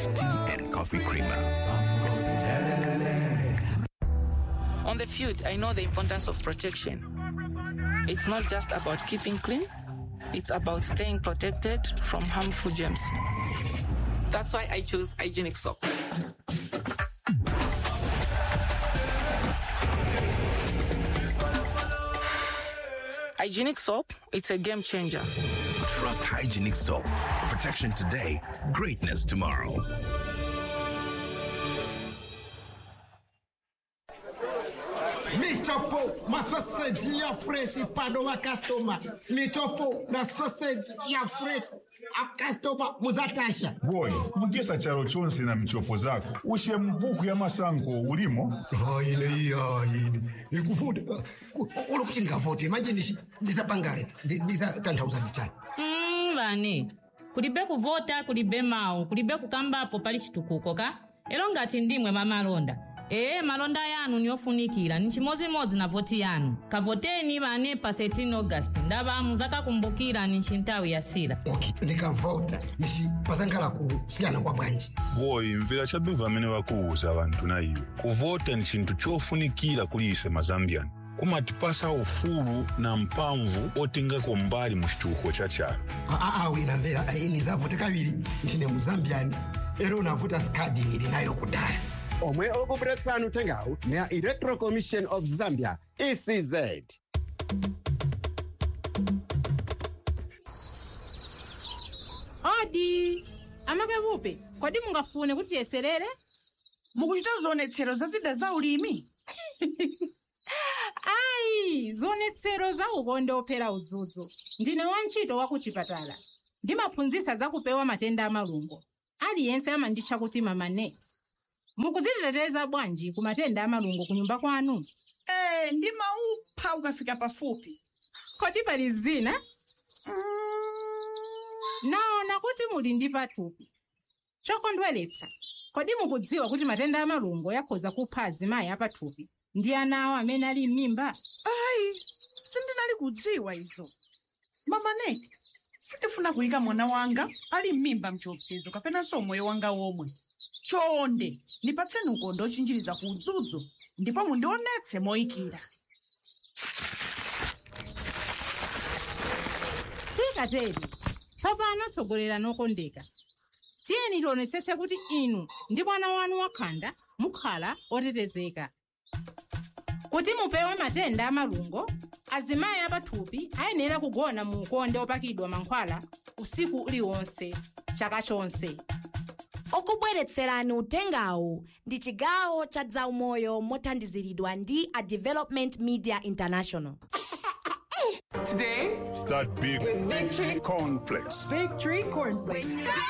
tea and coffee creamer. On the field, I know the importance of protection. It's not just about keeping clean, it's about staying protected from harmful germs. That's why I chose hygienic soap. Hygienic soap, it's a game changer. Trust hygienic soap. Protection today, greatness tomorrow. michopo masoseji ya freshi pano vakastoma michopo na soseji ya freshi akastoma muzatasha boyi mugesa chalo chonse na michopo zako ushe mbuku ya masango ulimo haile haile ikufuta ulo kuti ndingavote manje ndishi ndisapanga ndisatanthauza ndichani Mm, vani kulibe kuvota kulibe mawu kulibe kukambapo pali chitukuko ka ero ngati ndimwe mamalonda ee malonda yanu niyofunikira ni chimodzimodzi na voti yanu kavoteni vane pa 13 august ndava muzakakumbukira ni nthawi ya sila okay ndikavota nishi pasankhala kusiyana kwa bwanji boyi mvera chabiva amene vakuwuza vanthu na iwe kuvota ni chinthu chofunikira kuli ise mazambiyani kumatipasa ufulu na mpamvu otengako mbali mu chitukuko cha chalo aa wina mvera ayi nizavote kaviri ndine muzambiyani ero navuta skadi nili nayo kudala omwe okupuletsani uthengawu ni a electoral commission of zambia ecz odi amakapupe kodi mungafune kuti tiyeserere mukuchita zionetsero za zida za ulimi ayi zionetsero za ukonde ophera udzudzu ndine wantchito wa kuchipatala ndimaphunzitsa za kupewa matenda amalungo aliyense amanditcha kuti mamaneti mukudziteteza bwanji ku matenda amalungo ku nyumba kwanu ee ndimaupha ukafika pafupi kodi pali zina naona kuti muli ndi pathupi chokondweretsa kodi mukudziwa kuti matenda amalungo yakhoza kupha azimayi apathupi ndi ana awo amene ali m'mimba ayi sindinali kudziwa izo mamaneti sindifuna kuyika mwana wanga ali m'mimba mchiopsezo kapenanso moyo wanga womwe chonde ndipatseni ukonde ochinjiriza ku udzudzu ndipo mundionetse moyikira tikateri tsopano tsogolera nokondeka tiyeni tionetsetse kuti inu ndi mwana wanu wakhanda mukhala otetezeka kuti mupewe matenda amalungo azimayi apathupi ayenera kugona mu ukonde opakidwa mankhwala usiku uliwonse chaka chonse okubweretserani utengawu ndi chigawo cha zaumoyo mothandiziridwa ndi a development media international Today, start big with Victory cornflakes Victory Cornflakes.